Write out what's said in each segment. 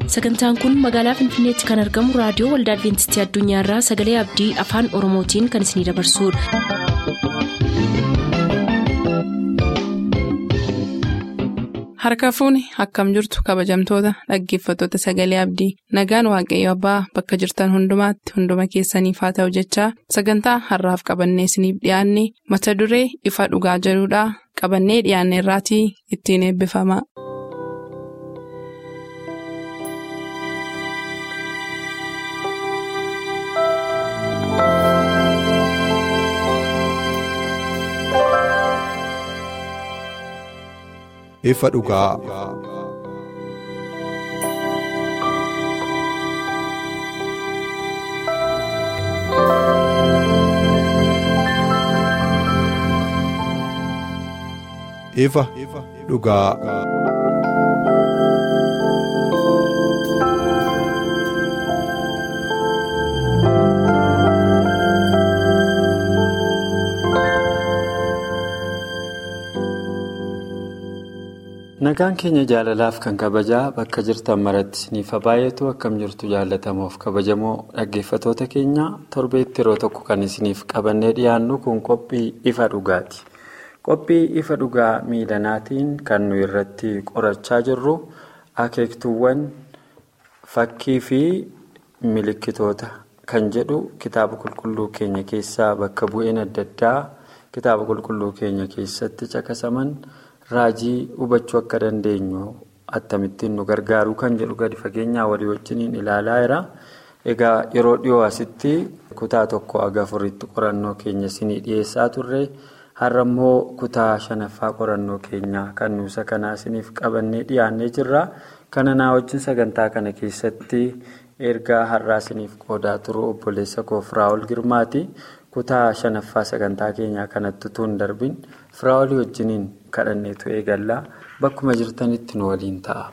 sagantaan kun magaalaa finfinneetti kan argamu raadiyoo waldaa adventistii addunyaarraa sagalee abdii afaan oromootiin kan isinidabarsudha. harka fuuni akkam jirtu kabajamtoota dhaggeeffattoota sagalee abdii nagaan waaqayyo abbaa bakka jirtan hundumaatti hunduma keessaniif haa ta'u jechaa sagantaa harraaf qabannee isiniif dhiyaanne mata duree ifa dhugaa jedhudhaa qabannee dhiyaanne irraatii ittiin eebbifama. ifa dhugaa. ifa dhugaa. Nagaan keenya jaalalaaf kan kabajaa bakka jirtan maratti isiniif baay'eetu akkam jirtu jaalatamuuf kabajamoo dhaggeeffatoota keenya torbeetti yeroo tokko kan isiniif qabannee dhiyaannu kun qophii ifa dhugaati. Qophii ifa dhugaa miilanaatiin kan nu irratti qorachaa jirru akeektuuwwan fakkii fi milikkitoota kan jedhu kitaaba qulqulluu keenya keessaa bakka bu'een adda addaa kitaaba qulqulluu keenya keessatti caqasaman. raajii hubachuu akka dandeenyu akkamittiin nu gargaaru kan jedhu gadi fageenyaa walii wajjiniin ilaalaa jira. Egaa yeroo dhiyoo asitti kutaa tokko haga afuritti qorannoo keenya isinii dhiyeessaa turre har'a immoo kutaa shanaffaa qorannoo keenyaa kan nuusa kanaa isiniif qabannee dhiyaannee jirra. Kana naa wajjin sagantaa kana keessatti ergaa har'aa isiniif qoodaa turu obboleessa koo Firaa'ol Girmaati. kutaa shanaffaa sagantaa keenyaa kanatti utuu hin darbin firaa'olii wajjiniin kadhanneetu eegallaa bakkuma jirtanitti nu waliin ta'a.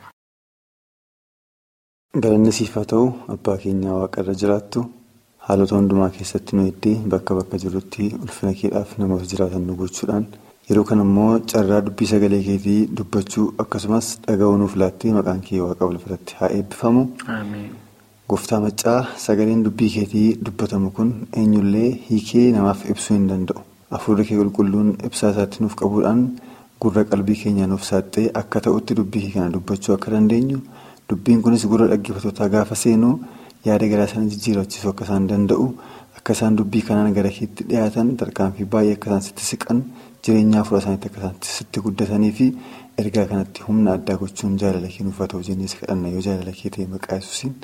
Galanni siif haa ta'u abbaa keenyaa waaqarra jiraattu haalota hundumaa keessatti nu eddee bakka bakka jirrutti ulfina keedhaaf namoota jiraatan nu gochuudhaan yeroo kana immoo carraa dubbii sagalee keetii dubbachuu akkasumas dhaga'uu nuuf laattee maqaan kee waaqa walfaratti haa eebbifamu. Gooftaa maccaa sagaleen dubbii keetii dubbatamu kun eenyullee hiikee namaaf ibsuu hin danda'u. Afuurri kee qulqulluun ibsaa isaatti nuuf qabuudhaan gurra qalbii keenya nuuf saaxee akka ta'utti dubbii kana dubbachuu akka dandeenyu dubbiin kunis gurra dhaggeeffatootaa gaafa seenu yaada garaa isaanii jijjiirachiisuu akka isaan danda'u akka isaan dubbii kanaan gara keetti dhiyaatan tarkaanfii baay'ee akka isaan sitti siqan jireenya afuura isaaniitti akka isaan sitti guddatanii fi ergaa kanatti humna addaa gochuun jaalala kee nuuf haa ta'u jennees kadhanna yoo jaalala kee ta'e maqaa yesuusiin.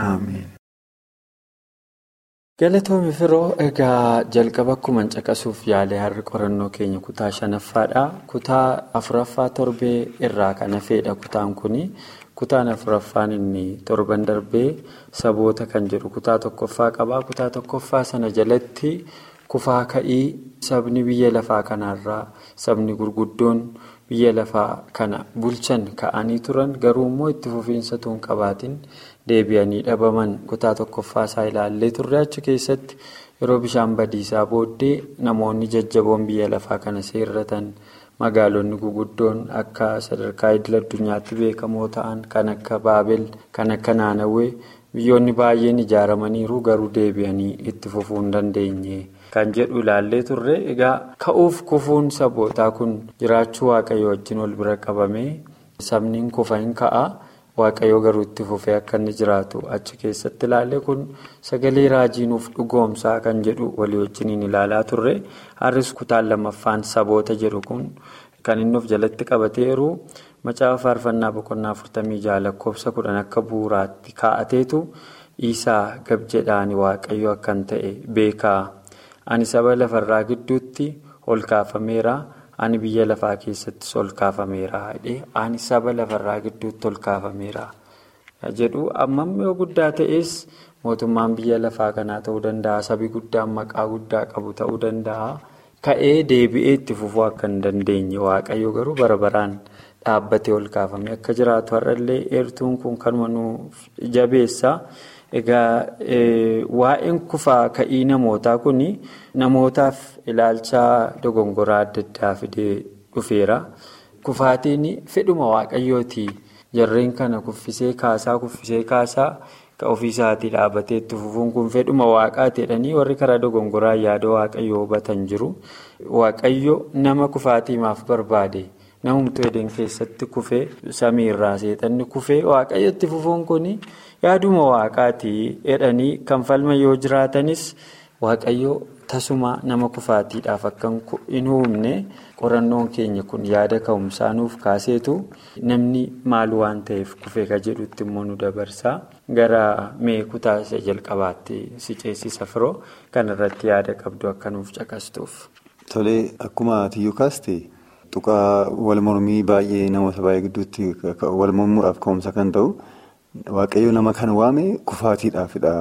Galatoomii firoo egaa jalqaba akkuma caqasuuf yaalee har'a qorannoo keenya kutaa shanaffaadha. Kutaa afuraffaa torbee irraa kan hafedha kutaan kuni. Kutaan afuraffaan inni torban darbee saboota kan jedhu kutaa tokkoffaa qaba. Kutaa tokkoffaa sana jalatti kufaa ka'ii sabni biyya lafaa kanarraa sabni gurguddoon biyya lafaa kana bulchan ka'anii turan garuu immoo itti fufiinsa tuun qabaatiin. deebi'anii dhabaman kutaa tokkoffaa isaa ilaallee turre achi keessatti yeroo bishaan badiisaa booddee namoonni jajjaboon biyya lafaa kana seerratan magaalonni guguddoon akka sadarkaa idil addunyaatti beekamoo ta'an kan akka baabel kan akka naanawwee biyyoonni baay'een ijaaramaniiru garuu deebi'anii itti fufuu hin dandeenye kan jedhu ilaallee turre egaa ka'uuf kufuun sabootaa kun jiraachuu waaqayyo wajjin wal bira qabamee sabni kufa hin ka'a. waaqayyoo garuu itti fufee akka inni jiraatu achi keessatti ilaalle kun sagalee raajii nuuf dhugoomsaa kan jedhu walii wajjiniin ilaalaa turre har'is kutaan lammaffaan saboota jedhu kun kan inni of jalatti qabateeru macaafa faarfannaa boqonnaa afurtamii jaha lakkoofsa kudhan akka bu'uuraatti kaa'ateetu isaa gab jedhaan waaqayyo akkan ta'e beekaa ani saba lafarraa gidduutti ol kaafameera. ani biyya lafaa keessattis ol kaafameera ani saba lafarraa gidduutti ol kaafameera jedhu ammam yoo guddaa ta'es mootummaan biyya lafaa kanaa ta'uu danda'a sabi guddaan maqaa guddaa qabu ta'uu danda'a ka'ee deebi'ee itti fufuu akka hin dandeenye waaqayyo garuu bara baraan dhaabbatee ol kaafame akka jiraatu har'allee eertuun kun kanuma nuuf jabeessa. Egaa waa'een kufaa ka'ii namootaa kun namootaaf ilaalcha dogongoraa adda addaa fidee dhufeera. Kufaatiin fedhuma waaqayyooti jarreen kana kuffisee kaasaa kuffisee kaasaa ka ofiisaatii dhaabatee itti fufuun kun fedhuma waaqaati jedhanii warri karaa dogongoraa yaada waaqayyoo hubatan jiru. Waaqayyo nama kufaatiimaaf barbaade namumtuu edeen keessatti kufee samiirraa seexanni kufee waaqayyo itti fufuun kun yaaduma waaqaati jedhanii kan falma yoo jiraatanis waaqayyo tasuma nama kufaatiidhaaf akka hin uumne qorannoon keenya kun yaada ka'umsaa nuuf kaaseetu namni maal waan ta'eef kufee ka jedhutti immoo nu dabarsaa gara mee kutaa isa jalqabaatti si ceesisa firoo kanarratti yaada qabdu akka nuuf caqastuuf. Tolee akkuma tiyyuu kaaste tuqaa wal mormii baay'ee namoota baay'ee gidduutti wal mormuudhaaf ka'umsa kan ta'u waaqayyo nama kan waame kufaatiidhaafidha.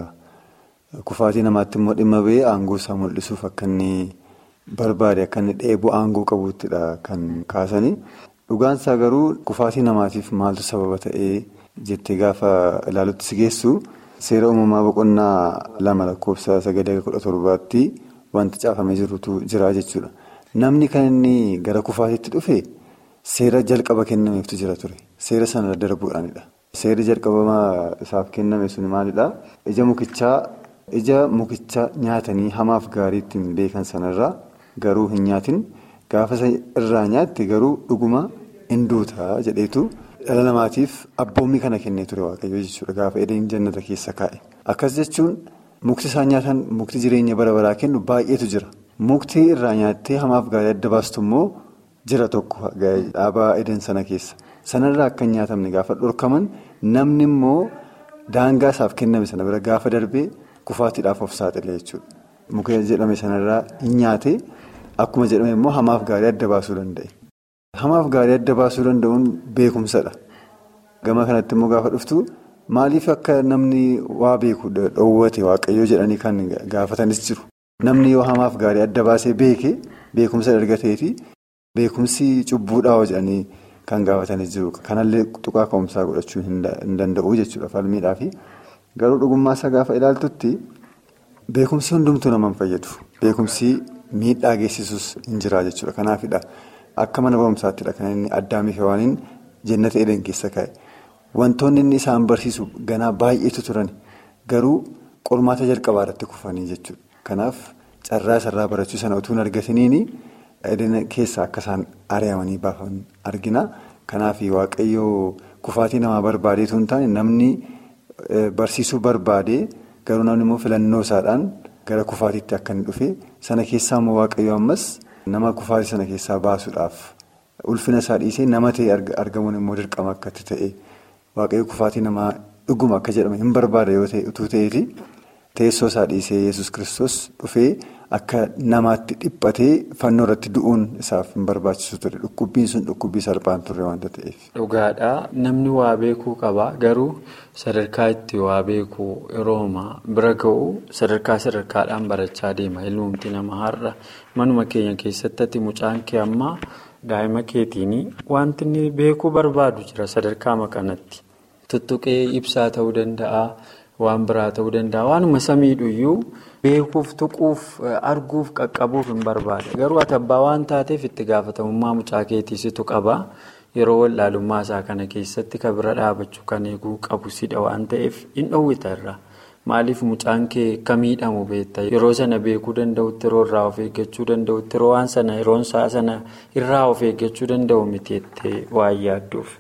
Kufaatii namaatti immoo dhimma ba'ee aangoo isaa mul'isuuf akka inni barbaade akka inni dheebuu aangoo qabuuttidha kan kaasanii. Dhugaan isaa garuu kufaatii namaatiif maaltu sababa ta'ee jettee gaafa ilaalutti si geessu seera uumamaa boqonnaa lama lakkoofsa sagalee kudha torbaatti wanti caafamee jirutu jira jechuudha. Namni kan inni gara kufaatiitti dhufe seera jalqaba kennameeftu jira ture. Seera sana darbuudhaanidha. Seerri jalqabamaa isaaf kenname sun maalidhaa? Ija mukichaa. Ija mukicha nyaatanii hamaaf gaarii ittiin beekan sanarraa garuu hin nyaatin gaafa irraa nyaatte garuu dhuguma hin duutaa jedheetu dhala namaatiif abboommii kana kennee ture waaqayyo jechuudha gaafa edeen jannata keessa kaa'e. Akkas jechuun mukti isaan nyaatan mukti jireenya bara baraa kennu baay'eetu jira. Mukti irraa nyaattee hamaaf gaarii adda baastu immoo jira tokko dhaabaa edeen sana keessa. Sanarraa akka hin nyaatamne gaafa dhorkaman namni immoo daangaa isaaf kenname sana bira gaafa darbee. Kufaatiidhaaf of saaxile jechuudha. Muka jedhame sanarraa hin nyaate akkuma jedhame immoo hamaaf gaarii adda baasuu danda'e. Hamaaf gaarii adda baasuu danda'uun beekumsadha. Gama kanatti immoo gaafa dhuftu maaliif akka namni waa beeku dhoowwate waaqayyoo jedhanii kan gaafatanis jiru. Namni yoo hamaaf gaarii adda baasee beeke beekumsa argateeti beekumsi cubbuudhaa jedhanii kan gaafatanis jiru. Kanallee tuqaa ka'umsaa godhachuu hin danda'u jechuudha falmiidhaafi. Garuu dhugummaa isaa gaafa ilaaltutti beekumsi hundumtuu nama hin fayyadu. Beekumsi miidhaa geessisus hin jira jechuudha. Kanaafidha akka mana barumsaattidha kan inni addaamiif hewaaniin jennata edeen keessa kaa'e. Wantoonni inni isaan barsiisu ganaa baay'eetu turan garuu qormaata jalqabaa irratti kufanii jechuudha. Kanaaf carraa isarraa barachuu sana utuu hin argatiniini edeen keessaa akka isaan ari'amanii baafan argina. Kanaaf waaqayyoo kufaatii namaa barbaadeetu hin taane namni. Barsiisuu barbaade garuu namni immoo filannoo isaadhaan gara kufaatiitti akka inni dhufe sana keessaa immoo waaqayyo ammas nama kufaatii sana keessaa baasuudhaaf ulfina isaa dhiisee nama ta'e argamuun immoo dirqama akkatti ta'e waaqayyo kufaatii namaa dhuguma akka jedhame hin barbaada yoo ta'e utuu ta'eeti teessoo isaa dhiisee yesus kristos dhufee akka namaatti dhiphatee fannoo irratti du'uun isaaf hin barbaachisu ture dhukkubbiin sun dhukkubbii salphaan turre waanta ta'eef. Dhugaadha namni waa beekuu qaba garuu sadarkaa itti waa beekuu yeroo bira ga'u sadarkaa sadarkaadhaan barachaa deema ilmumti nama har'a manuma keenya keessatti mucaan kee ammaa daa'ima keetiin wanti inni beekuu barbaadu jira sadarkaa kanatti tuttuqee ibsaa ta'uu danda'a. Waan biraa ta'uu danda'a. Waanuma samiidhuyyuu beekuuf, tuquuf, arguuf, qaqqabuuf hin barbaada. Garuu ati abbaa waan taateef itti gaafatamummaa mucaa keetiisitu qaba. Yeroo wallaalummaa isaa kana keessatti kan bira dhaabachuu kan eeguu qabu sidha waan ta'eef hin dhoowwita irraa. Maaliif mucaan kee akka miidhamu beekta? Yeroo sana beekuu danda'utti, yeroo irraa of eeggachuu danda'utti, yeroo waan sana, yeroon isaa sana irraa of eeggachuu danda'u miti jettee waan yaadduuf.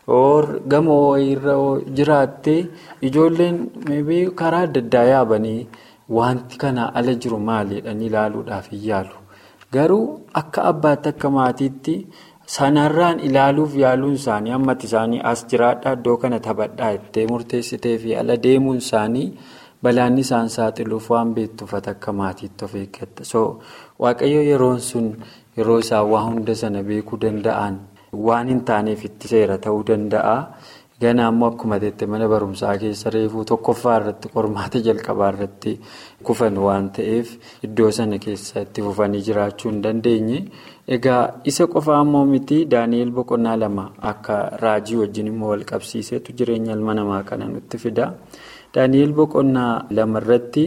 Gamoo irra jiraattee ijoolleen karaa adda addaa yaabanii wanti kana ala jiru maalidhaan ilaaluudhaaf hin yaalu. Garuu akka abbaatti akka maatiitti sanarraan ilaaluuf yaaluun isaanii hammati isaanii as jiraadhaa iddoo kana taphadhaa jettee murteessitee fi ala deemuun isaanii balaan isaan saaxiluuf waan beektuuf akka maatiitti of eeggatta. Waaqayyo yeroon sun yeroo isaan waa hunda sana beekuu danda'an. Waan hin taaneef itti seera ta'uu danda'a. Ganaa immoo akkuma jettee mana barumsaa keessa reefuu tokkoffaa irratti qormaata jalqabaa irratti kufan waan ta'eef iddoo sana keessa itti fufanii jiraachuu hin dandeenye. Egaa isa qofaa immoo miti Daani'eel boqonnaa lama akka raajii wajjin immoo wal qabsiisetu jireenya ilma namaa kana nutti fida. Daani'eel boqonnaa lama irratti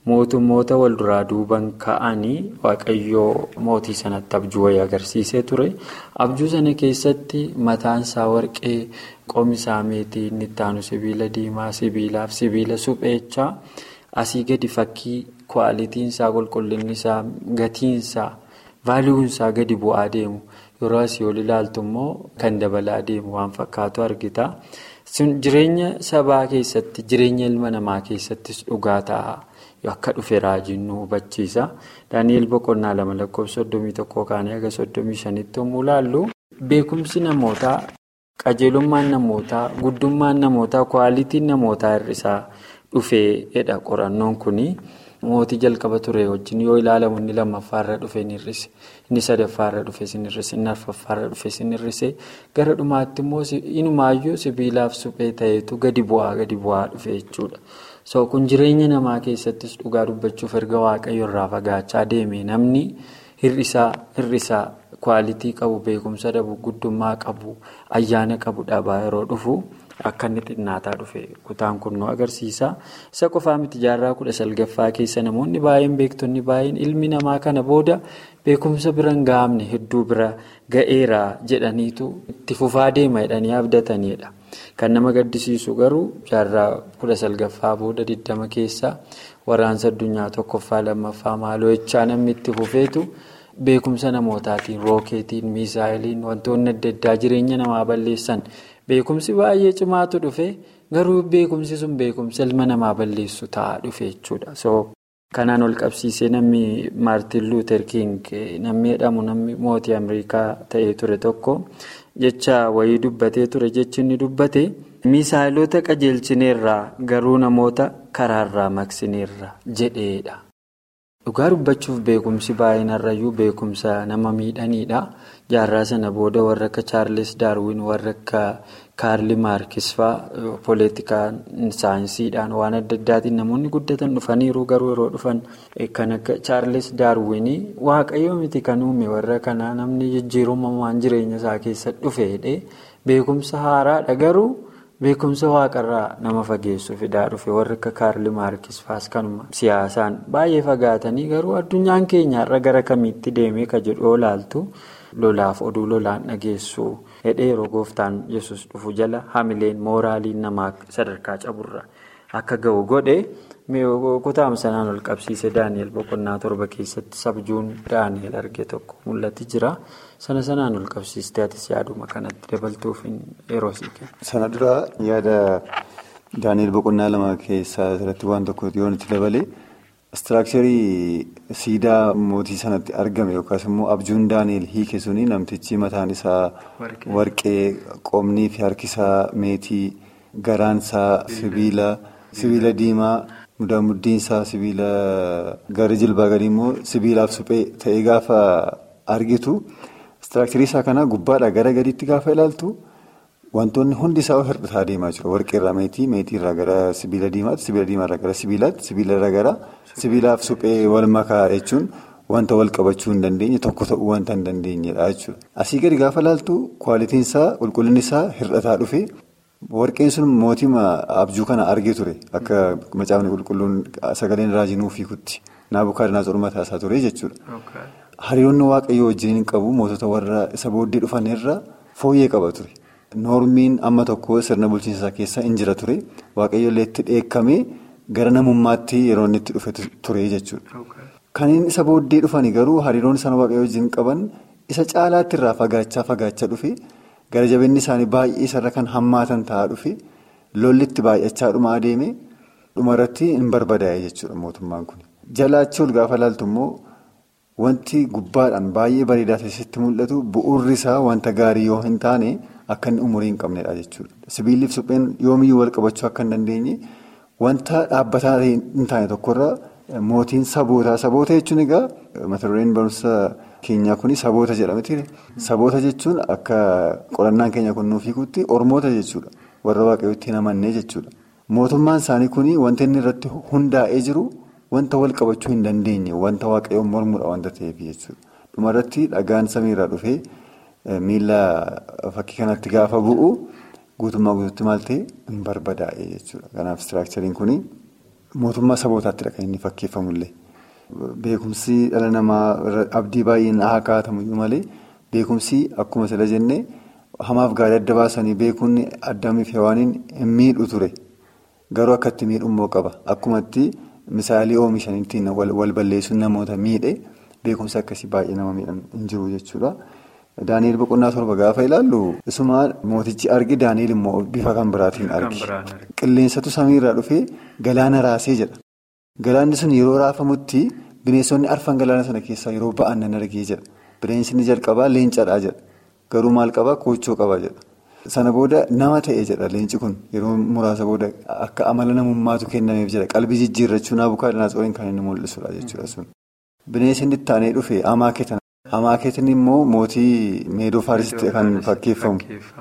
mootummoota wal duraa duuban ka'anii waaqayyoo mootii sanatti abjuu wayii agarsiisee ture. Abjuu sana keessatti mataan isaa warqee, qomi isaa meetii, inni itti aanu sibiila diimaa, sibiilaaf sibiila supheechaa asii gadi fakkii kwaalitiin isaa, qulqullinni isaa, gatiin isaa, vaaliyuun isaa gadi bu'aa deemu. Yeroo asii ol ilaaltu immoo kan dabalaa deemu waan fakkaatu argita. Jireenya sabaa keessatti, jireenya ilma namaa keessattis dhugaa ta'a. Akka dhufe raajiin nu hubachiisa. Daani'eel boqonnaa lama lakkoofsa soddomii tokkoo kaanii haga soddomii shanitti yommuu ilaallu beekumsi namootaa, qajeelummaan namootaa, guddummaan namootaa, kwaalitiin namootaa hir'isaa dhufeedha qorannoon kuni. Mootii jalqaba ture wajjin yoo ilaalamu inni lammaffaarra dhufe ni hir'ise. Inni sadaffaarra dhufe ni hir'ise. Inni arfaffaarra dhufe ni hir'ise. Gara dhumaatti immoo inumaayyuu sibiilaaf suphee ta'etu gadi bu'aa gadi bu'aa dhufe jechuudha. So kun jireenya namaa keessattis dhugaa dubbachuuf erga waaqayyo irraa fagaachaa deeme namni hir'isaa hir'isaa kwaalitii qabu beekumsa dhabu guddummaa qabu ayyaana qabu dhabaa yeroo dhufu akka inni xinnaataa dhufe kutaan kun nu agarsiisa. Isa qofaa miti jaarraa kudha salgaffaa keessa namoonni baay'een beektonni baay'een ilmi namaa kana booda beekumsa bira hin gahamne hedduu bira ga'eera jedhaniitu itti fufaa deema jedhanii abdatanidha. Kan nama gaddisiisu garuu jaarraa kudha salgaffaa booda digdama keessa waraansa addunyaa tokkoffaa lammaffaa maaloo jechaa namni itti fufeetu beekumsa namootaatiin rookeetiin miisaayiliin wantoonni adda addaa jireenya namaa balleessan beekumsi baay'ee cimaatu dhufe garuu beekumsi sun beekumsa ilma namaa balleessu ta'aa dhufe jechuudha. Kanaan ol qabsiisee namni Maartin Luuter King namni jedhamu namni mootii Ameerikaa ta'ee ture tokko jecha wayii dubbatee ture jechi inni dubbate misaayilota qajeelchineerraa garuu namoota karaarraa maqsineerra jedheedha. Dhugaa dubbachuuf beekumsi baay'inarrayyuu beekumsa nama miidhaniidha. Jaarraa sana booda warra akka Chaarles Daarwin warra akka Kaarli Maarkis fa'aa poolitikaan saayinsiidhaan waan adda addaatiin namoonni guddatan dhufaniiru garuu yeroo dhufan kan akka Chaarles Daarwin waaqayyo miti kan uume warra kanaa namni jijjiirumamaan jireenya isaa keessa dhufeedhe beekumsa haaraadha garuu beekumsa waaqarraa nama fageessu fidaa dhufe warra akka Kaarli Maarkis fa'aas kanuma siyaasaan baay'ee fagaatanii garuu addunyaan keenya irra gara kamiitti deemee ka jedhu yoo ilaaltu. lolaaf oduu lolaan dhageessu hedhee yeroo gooftaan yesus dhufu jala hamileen mooraaliin namaa sadarkaa caburra akka ga'u godhe kutaama sanaan ol qabsiise daani'el boqonnaa torba keessatti sabjuun daani'el arge tokko mul'ati jira sana sanaan ol qabsiiste atis yaaduma kanatti dabaltuuf yeroo sii kenna. sana dura yaada daani'el boqonnaa lama keessaa irratti waan tokko yoo nuti dabale. Istiraakcharii siidaa mootii sanatti argame yookaas immoo abjuun daani'el hiike suni namtichi mataan isaa warqee qomnii fi harki isaa meetii garaan isaa sibiila sibiila diimaa muddiin isaa sibiila gara jilbaa gadii immoo sibiilaaf suphee ta'ee gaafa argitu istiraakcharii isaa kana gubbaadhaa gara gadiitti gaafa ilaaltu. Wantoonni hundi isaa hir'isaa deemaa jiru. Warqee irraa meetii, meetii irraa gara sibiila diimaatti, sibiila diimaa irraa gara sibiilaatti, sibiila irraa gara sibiilaaf suphee wal makaa jechuun wanta wal qabachuu hin dandeenye tokko ta'uu wanta hin dandeenyedha jechuudha. Asii gadi gaafa laaltu kwaalitiin isaa qulqullinni isaa hir'ataa dhufe warqeen sun mootii abjuu kana argee ture akka macaafni qulqulluun sagaleen raajinuu fiikutti naabukaadanaas ormataa isaa ture jechuudha. Hariiroonni waaqayyoo wajjin hin qabu mootota warra isa booddee dhufan irra fooyyee qaba ture. Noormiin amma tokko sirna bulchiinsa keessa hin jira ture waaqayyoollee itti dheekkamee gara namummaatti yeroo inni itti dhufe ture jechuudha. Kanneen isa booddee dhufanii garuu hariiroon isaan waaqayyoo wajjin qaban isa caalaatti irraa fagaachaa fagaachaa dhufe gara jabinni isaanii baay'ee isarra kan hammaatan ta'aa dhufe lolli itti baay'achaa dhumaa adeeme dhumarratti hin barbadaa'e jechuudha mootummaan kun. Jalaachi ol gaafa laaltu immoo wanti gubbaadhaan baay'ee bareedaa ta'etti mul'atu bu'uurri isaa wanta gaarii yoo hin taane. Akka inni umurii hin qabnedha jechuudha. Sibiilli fi supheen yoomiyyuu wal qabachuu akka hin dandeenye wanta dhaabbataa hin taane tokkorra mootiin sabootaa. Saboota jechuun egaa mata dureen barumsa keenyaa kun saboota jedhamti. Saboota jechuun akka qorannaan keenya kun nuuf hiikutti ormoota jechuudha. Warra waaqayyootti hin amannee jechuudha. Mootummaan isaanii kun wanta inni irratti hundaa'ee jiru wanta wal qabachuu hin dandeenye wanta waaqayyoon mormudha wanta ta'eef jechuudha. Dhumarratti dhagaan samiirraa dhufee. Miila fakkii kanatti gaafa bu'u guutummaa guutuutti maal ta'e hin barbadaa'e jechuudha. Kanaaf istiraakchariin kun mootummaa sabootaatti kan inni fakkeeffamullee. Beekumsi dhala namaa abdii baay'een haa kaa'atamuyyuu malee beekumsi akkuma sila jennee hamaaf gaarii adda baasanii beekuun addaamiif hewaaniin hin miidhu ture. Garuu akkatti miidhummoo qaba. Akkumatti misaalii oomishaniitiin wal balleessuun namoota miidhe beekumsi akkasii baay'ee nama miidhan hin jiru jechuudha. Daani'eel boqonnaa torba gaafa ilaallu isuma mootichi argi Daani'eel immoo bifa kan biraatiin argi. Qilleensatu samiirraa dhufee galaana raasee jedha. Galaanni sun yeroo raafamutti bineensonni arfan galaana sana keessaa yeroo ba'an nan argee jedha. Bineensonni jalqabaa leencadhaa jedha. Garuu maal qabaa koochoo qabaa jedha. Sana booda nama ta'e jedha leenci kun yeroo muraasa booda akka amala namummaatu kennameef jedha. Qalbii jijjiirrachuu Naabukaadanaasoorin kan inni mul'isudha jechuudha sun. Bineensi inni itti aanee dhufe Amaaketan. Amaaketin immoo mootii meedoo faarisitti kan fakkeeffamu.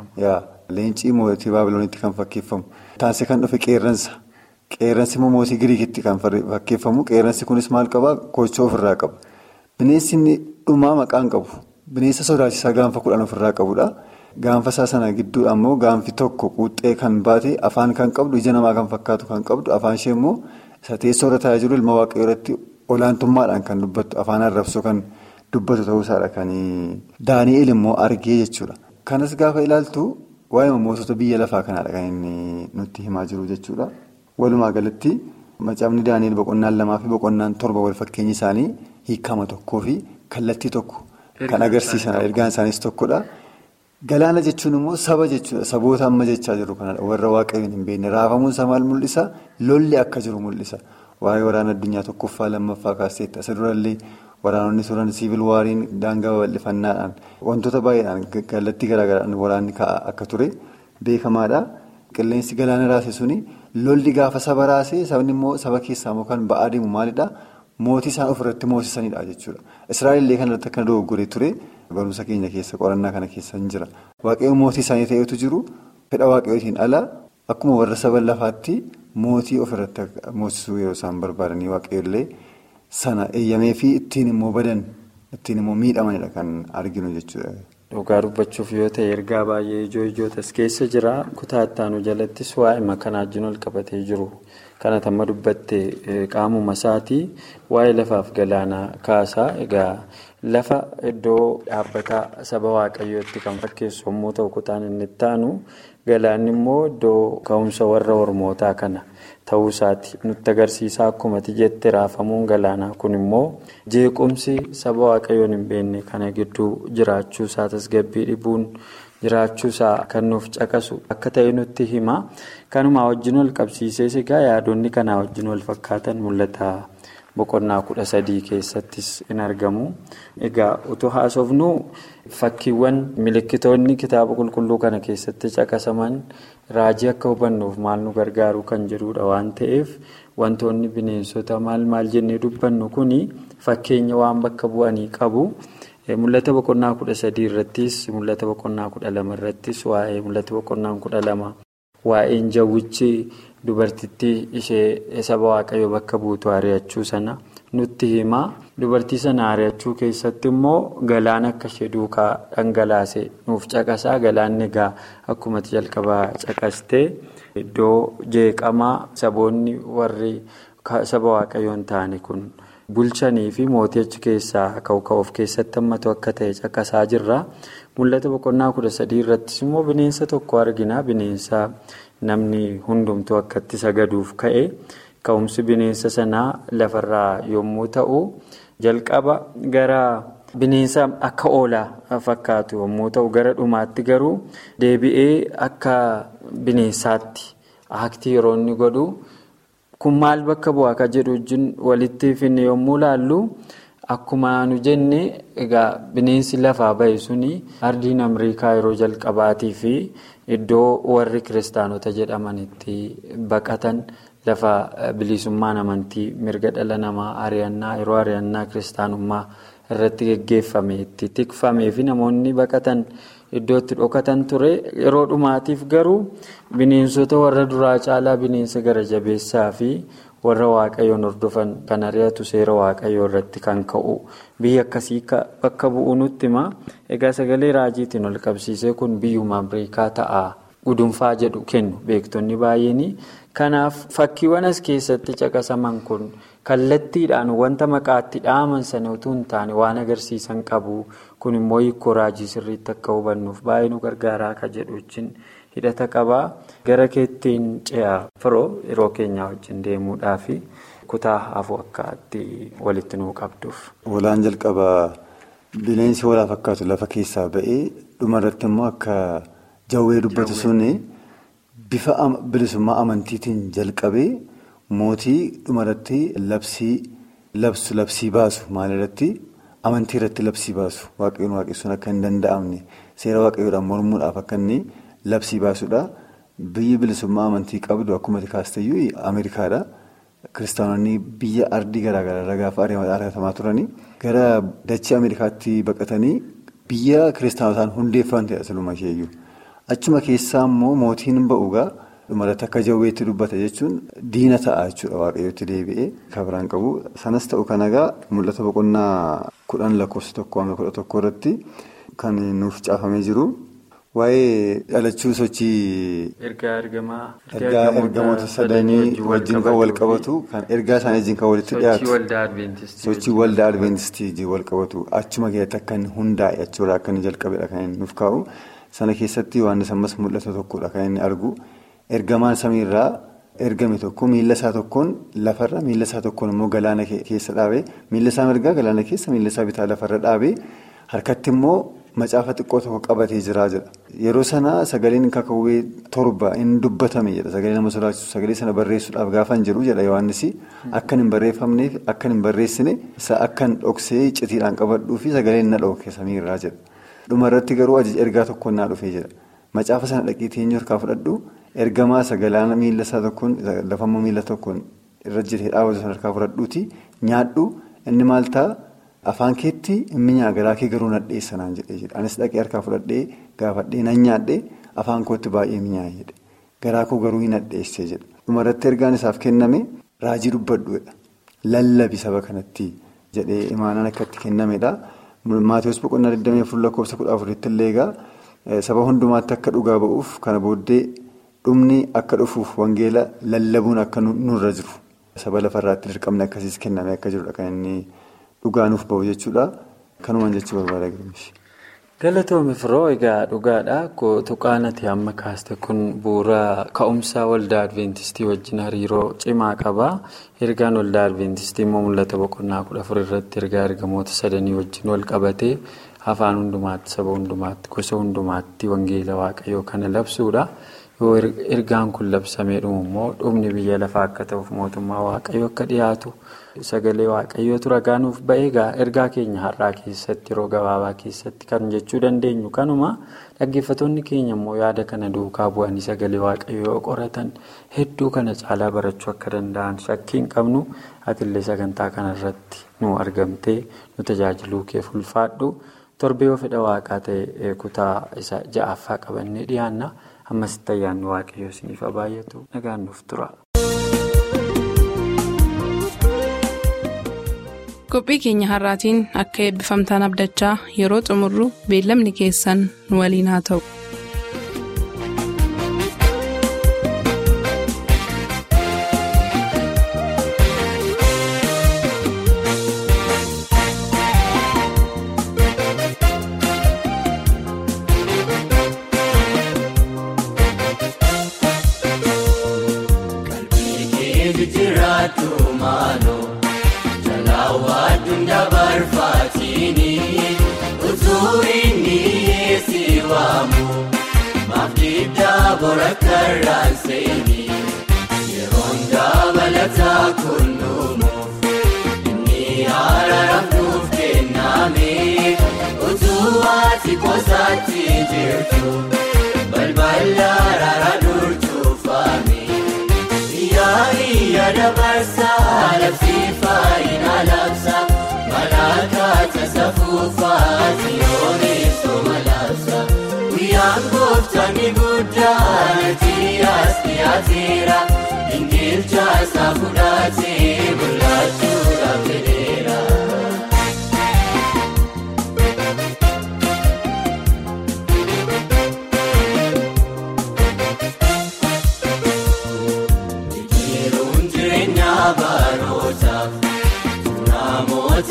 Leencii mootii baabiloonitti kan fakkeeffamu. Taasise kan dhufe qeerransa. Qeerransi immoo mootii giriikitti kan fakkeeffamu. Qeerransi kunis maal qabaa? Koochoo ofirraa qaba. Bineensi inni dhumaa maqaan qabu. Bineensa sodaachisaa gaanfa kudhan ofirraa qabudha. Gaanfa isaa sana gidduu ammoo gaanfi tokko quuxxee kan baate afaan kan qabdu ija namaa kan fakkaatu kan qabdu afaan ishee immoo isa teessoo irra taa'ee jiru ilma waaqayyoo irratti olaantummaadhaan kan dubbattu afaan arrabsoo kan dubbatu ta'uusaadha kan Daani'eel immoo argee jechuudha. Kanas gaafa ilaaltu waa'ee mootota biyya lafaa kanaadha kan inni nutti himaa jiru jechuudha. Walumaa galatti macaafni Daani'eel boqonnaan lamaa fi boqonnaan torba wal fakkeenyi isaanii hiikama tokkoo fi kallattii tokko kan agarsiisan ergaan isaaniis tokkodha. Galaana jechuun immoo saba jechuudha. Saboota amma jechaa jiru kanadha. Warra waaqayyoon hin beekne. Raafamuun isaa maal mul'isa? Lolli akka jiru mul'isa. Waa'ee waraana addunyaa tokkoffaa lammaffaa kaaseetti. Isa durallee waraanonni turan siivil waariin daangaa babal'ifannaadhaan wantoota baay'eedhaan kallattii garaagaraadhaan waraanni ka'aa akka ture beekamaadha. Qilleensi galaana raase suni lolli gaafa saba raase sabni immoo saba keessaa immoo kan ba'aa deemu maalidha? Mootii isaan ofirratti moosisanidha jechuudha. Israa'el illee kanarratti akka dogoggoree ture. Barumsa keenya keessa qorannaa kana keessa hin jira. Waaqayyoon mootii isaanii ta'etu jiru fedha waaqayyootiin ala akkuma warra saba lafaatti mootii ofirratti moosisuu yeroo isaan barbaadanii waaqayyoollee sana eeyyamee fi ittiin immoo badan ittiin immoo miidhamanidha kan arginu jechuudha. Dhugaa dubbachuuf yoo ta'e ergaa baay'ee ijoo ijootas keessa jira. Kutaa ittaanu jalattis waa'ee makanaa wajjin ol qabatee jiru. Kana tamma dubbatte qaamuma isaatii waa'ee lafaaf galaanaa kaasaa egaa. Lafa iddoo dhaabbataa saba waaqayyootti kan fakkeessu yommuu ta'u kutaan inni itti aanu galaanni immoo iddoo ka'umsa warra ormootaa kana ta'uu isaati nutti agarsiisaa akkuma jette raafamuun galaanaa kun immoo jeequmsi saba waaqayyoon hin beekne kana gidduu jiraachuu isaa tasgabbii dhibuun jiraachuu isaa kan nuuf caqasu akka ta'e nutti hima kanumaa wajjin wal qabsiisees egaa yaadonni kanaa wajjin wal fakkaatan mul'ata. Boqonnaa kudha sadii keessattis in argamu. Egaa utuu haasofnu fakkiiwwan milikkitoonni kitaaba qulqulluu kana keessatti caqasaman raajii akka hubannuuf maal nu gargaaru kan jedhudha waan ta'eef wantoonni bineensota maal maal jennee dubbannu kuni fakkeenya waan bakka bu'anii qabu. Mul'ata boqonnaa kudha sadii irrattis mul'ata boqonnaa kudha lama irrattis waa'ee mul'ata boqonnaa kudha lama waa'een jawwichi. Dubartittii ishee saba waaqayyoo bakka buutu ari'achuu sana nutti hima. Dubartii sana ari'achuu keessatti immoo galaan akka ishee duukaa dhangalaase nuuf caqasaa. Galaan egaa akkuma jalqabaa caqastee iddoo jeeqamaa saboonni warri saba waaqayyoo hin taane kun bulchanii fi mootii achi keessaa ka'u of keessatti hammatu akka ta'e caqasaa jirra. Mul'ata boqonnaa kudha sadii irrattis immoo bineensa tokko argina. Bineensa. Namni hundumtuu akkatti sagaduuf ka'e ka'umsi bineensa sanaa lafarraa yommuu ta'u jalqaba gara bineensa akka oolaa fakkaatu yommuu ta'u gara dhumaatti garuu deebi'ee akka bineensaatti aktii yeroo inni godhu kun maal bakka bu'aa akka jedhu wajjin walitti finne yommuu laallu akkuma nu jenne egaa bineensi lafaa ba'e suni ardiin Ameerikaa yeroo jalqabaatii fi. Iddoo warri kiristaanota jedhamanitti baqatan lafa bilisummaan amantii mirga dhala namaa ari'annaa yeroo ari'annaa kiristaanummaa irratti geggeeffame itti tikfamee fi namoonni baqatan iddoo itti dhokatan ture yeroo dhumaatiif garuu bineensota warra duraa caalaa bineensa gara jabeessaa fi warra waaqayyoon hordofan kan ari'atu seera waaqayyoo irratti kan ka'u biyya akkasii bakka bu'u nutti hima egaa sagalee raajiitiin ol qabsiisee kun biyyuma Ameerikaa ta'a gudunfaa jedhu kennu beektonni baay'een Kanaaf fakkiiwwan as keessatti caqasaman kun kallattiidhaan wanta maqaatti dhaaman sana utuu hin taane waan agarsiisan qabu. Kun immoo hiikoo raajii sirriitti akka hubannuuf baay'ee nu gargaaraa akka jedhu wajjin hidhata qabaa. Gara keettiin ce'aa firoo yeroo keenyaa wajjin deemuudhaaf kutaa hafuu akka walitti nuu qabduuf. Walaan jalqabaa bineensi walaa fakkaatu lafa keessaa ba'ee dhumarratti immoo akka jawwee dubbatu suni bifa bilisummaa amantiitiin jalqabee mootii dhumarratti labsii labsu labsii baasu maalirratti amantii irratti labsii baasu waaqayyoon waaqessuun akka hin danda'amne seera waaqayyoodhaan mormuudhaaf akka inni labsii baasudha. Biyyi bilisummaa amantii qabdu akkuma kaasteyyuu Ameerikaadha. Kiristaanonni biyya ardii garaagaraa irraa gaafa argatamaa turanii gara dachee Ameerikaatti baqatanii biyya kiristaanotaan hundeeffaman ta'e asirruma isheeyyuu. Achuma keessaa immoo mootiin ba'uugaa dhumarratti akka jawweetti dubbata jechuun diina ta'a jechuudha waaqayyootti deebi'ee kan biraan qabu. Sanas ta'u kan egaa mul'ata boqonnaa kudhan lakkoofsa tokko hanga kudha tokko irratti kan nuuf caafamee jiru. Waa'ee dhalachuu sochii. Ergaa ergamaa. Ergaa ergamoota sadanii wajjin kan wal qabatu kan ergaa isaanii wajjin kan walitti dhiyaatu. Sochii waldaa Adventistii. Sochii waldaa Adventistii wajjin wal qabatu achuma keessatti akka inni hundaa'e achuurraa akka inni jalqabedha kan inni nuuf kaa'u. Sana keessatti waan ammas mul'ata tokkodha kan inni argu. Ergamaan samiirraa ergame tokko miila isaa tokkoon lafarra miila isaa tokkoon immoo galaana keessa dhaabee miila isaa mirgaa galaana keessa miila isaa bitaa lafarra dhaabee harkatti immoo. Macaafa xiqqoo tokko qabatee jiraa jedha. Yeroo sana sagaleen kakawwee torba hin dubbatame jedha. Sagalee nama sodaachisu sagalee sana barreessuudhaaf gaafa hin jiru jedha Yohaannis. Akka hin barreeffamneef akka hin barreessine akka hin dhoksee icciitiidhaan qabadhuu fi sagaleen na dhooke samiirraa jedha. Dhumarratti garuu ajaja ergaa tokkoon naa dhufee jedha. Macaafa sana dhaqiitii eenyu harkaa fudhadhu ergamaa sagalaana miila isaa tokkoon lafammoo miila tokkoon irra jiree dhaabatu sana harkaa fudhadhuuti nyaadhu inni maal ta'a? Afaan keetti mi'aa garaa kee garuu nadheessa naan jedhee jedha. Anis dhaqee harkaa fudhadhee gaafadhee nan nyaadhee afaan kootti baay'ee mi'aayee jedhe. Garaa koo garuu hin nadheessee jedha. Dhumarratti ergaan isaaf kenname raajii dubbadhuudha. Lallabi saba kanatti jedhee imaanaan akka itti kennamedha. Maatiyoos boqonnaa 24 lakkoofsa 14 illee egaa saba hundumaatti akka dhugaa ba'uuf kana booddee dhumni akka dhufuuf wangeela lallabuun akka nurra jiru. Saba lafarraatti dirqamni akkasiis kenname akka jirudha kan inni. Dhugaanuuf bahu jechuudha. Kanumaan jechuu barbaada Girmishi. Galatoomii firoo egaa dhugaadha. Tuqaan ati amma kaaste kun bu'uura ka'umsa waldaa Adventistii wajjin hariiroo cimaa qaba. Ergaan waldaa Adventistii immoo mul'ata boqonnaa kudha afur irratti ergaa ergamoota sadanii wajjin wal qabatee afaan hundumaatti, saba hundumaatti, gosa hundumaatti wangeela waaqayyoo kana labsuudha. Yoo ergaan kun labsamee dhumu immoo dhumni biyya lafaa akka ta'uuf mootummaa waaqayyoo akka dhiyaatu. Sagalee waaqayyootu ragaa nuuf ba'ee ergaa keenya har'aa keessatti yeroo gabaabaa keessatti kan jechuu dandeenyu kanuma dhaggeeffattoonni keenya immoo yaada kana duukaa bu'anii sagalee waaqayyoo qoratan hedduu kana caalaa barachuu akka danda'an shakkii hin qabnu atillee sagantaa kanarratti nu argamtee nu tajaajiluu keef ulfaadhu torbee yoo fedha waaqaa ta'e kutaa isa ja'affaa qabannee dhiyaanna ammasitti ayyaanni waaqayyoo isiniif baay'atu nagaan nuuf tura. qophii keenya har'aatiin akka eebbifamtaan abdachaa yeroo xumurru beellamni keessan nu waliin haa ta'u. Yeroon dabalataa kunuumuuf inni araaraaf nuuf kenname utuu ati koosaatti jirtu balbala araara durtuufame yaa'ii yaada barsaa labsiifaa ina labsa malaakaata safuufaa siyooniif soma labsa. Guyyaan gooftaan ni guddaan atiyaas dhiyaateera ingilchaa isaa fudhatee mul'achuudhaaf fedheera.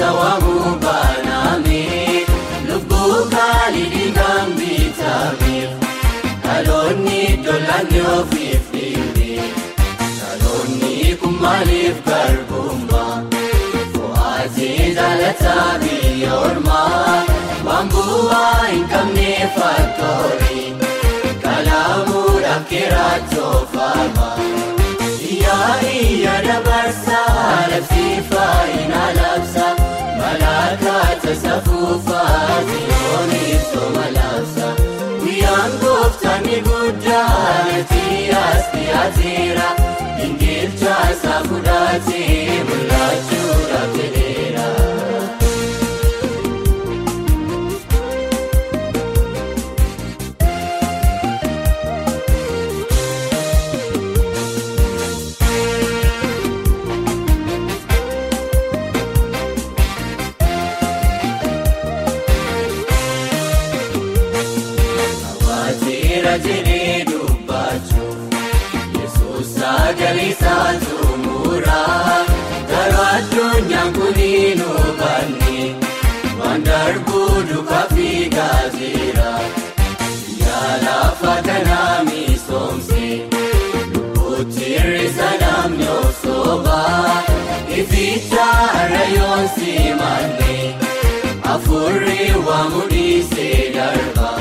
waamuu baanaame lubbuu kaalidii kan bitameef dhaloonni dollaanni ofiif dhiibee dhaloonni kun maaliif garbummaa fo'aatee jaalataa biyya ormaa waan bu'aa hin qabne fattoorii kalaamuudhaaf keeraatoo faama. Iyyaa dabarsaa labsiifaa hin alabsa malaakaata safuufaa siyooniif soma labsa guyyaan gooftaan ni guddaa natti as dhiyaateera ingilchaa isaa fudhatee mul'achuudhaaf jedheera. jedhee dubbachuuf yesuus sagalee isaa xumuraa garuu addunyaan kun hin hubanne waan darbuu duukaa fi gaazira yaalafa kanaa misoomse lubbuutti hir'isa namni of soobaa ificha rayoon simanne afurri waamu dhiisee darba.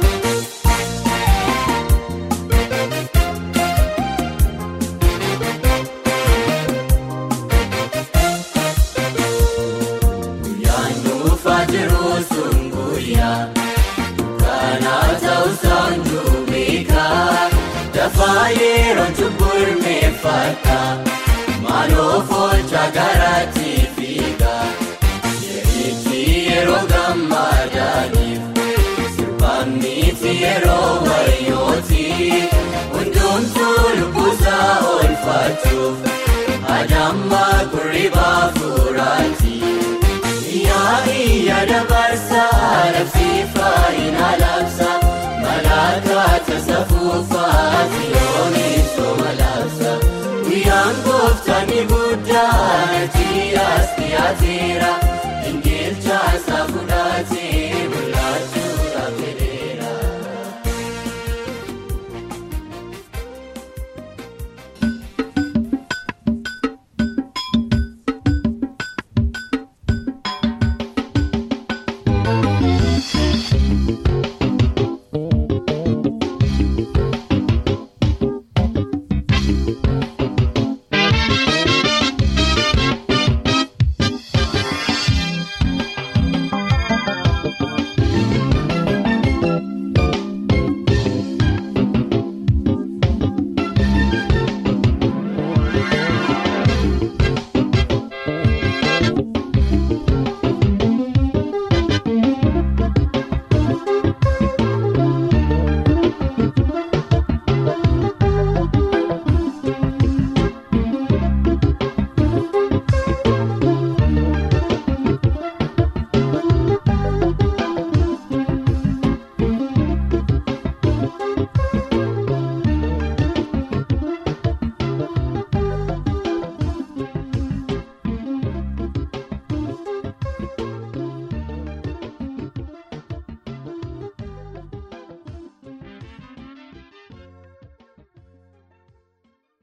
Yeroon cubbul meeffata maaloo foolcha garaatti fiiga yerichi yeroo gammadaaniif sirbaanniiti yeroo wayyooti hundumtuu lubbusaa oolfachuuf adamma kurribaa furaati iyyaa dabarsaa labsiifaa hin alabsa. Malaakaata safuufaa siyooniif soma labsa guyyaan gooftaan ni guddaa natti as dhiyaateera